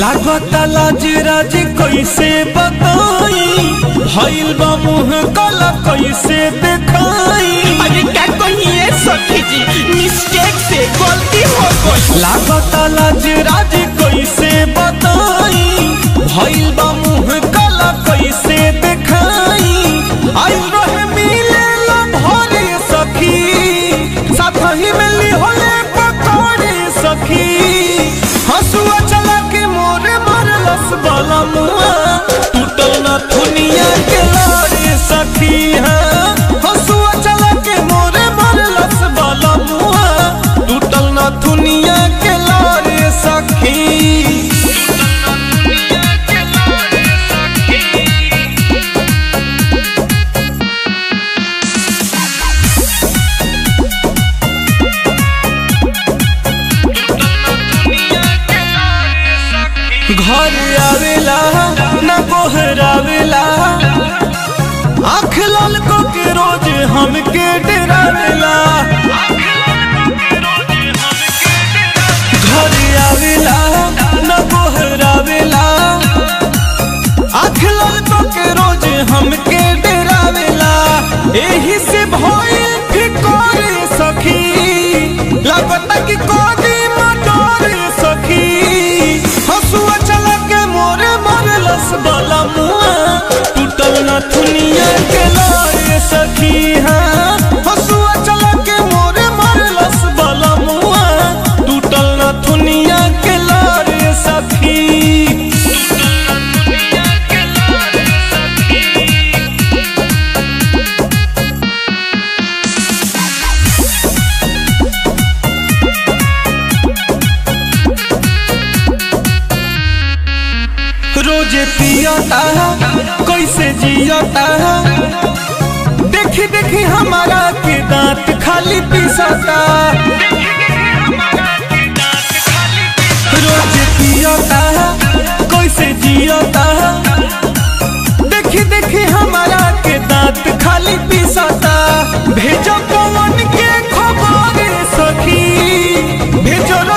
लागत लाज राज कैसे बताई भइल बा मुंह कला कैसे देखाई अरे क्या कहिए सखी जी मिस्टेक से गलती हो गई लागत लाज राज कैसे बताई भइल बा मुंह कला कैसे देखाई आई रहे मिले ला भरे सखी साथ ही मिली होले पकड़े सखी हंसुआ चला के मोरे मारलस बाला मुआ टूटल ना दुनिया के लारे सखी हाँ हंसुआ चला के मोरे मारलस बाला मुआ टूटल ना दुनिया के लारे सखी घर आवेला न गोहरावेला आँख लाल को के रोज हमके डरावेला घर आवेला न गोहरावेला आँख लाल को के रोज हमके डरावेला एही से भइल फिकर सखी लागत कि कोदी मटोर सखी हसुआ चला के मोरे मरलस बाला मुआ टूटल ना दुनिया के लारे सखी हाँ हसुआ चला के मोरे मरलस बाला मुआ टूटल ना दुनिया के लारे सखी रोजे पियता कैसे जियता देखी देखी हमारा के दांत खाली पिसता रोजे पियता कैसे जियता देखी देखी हमारा के दांत खाली पिसता भेजो पवन के खबर सखी भेजो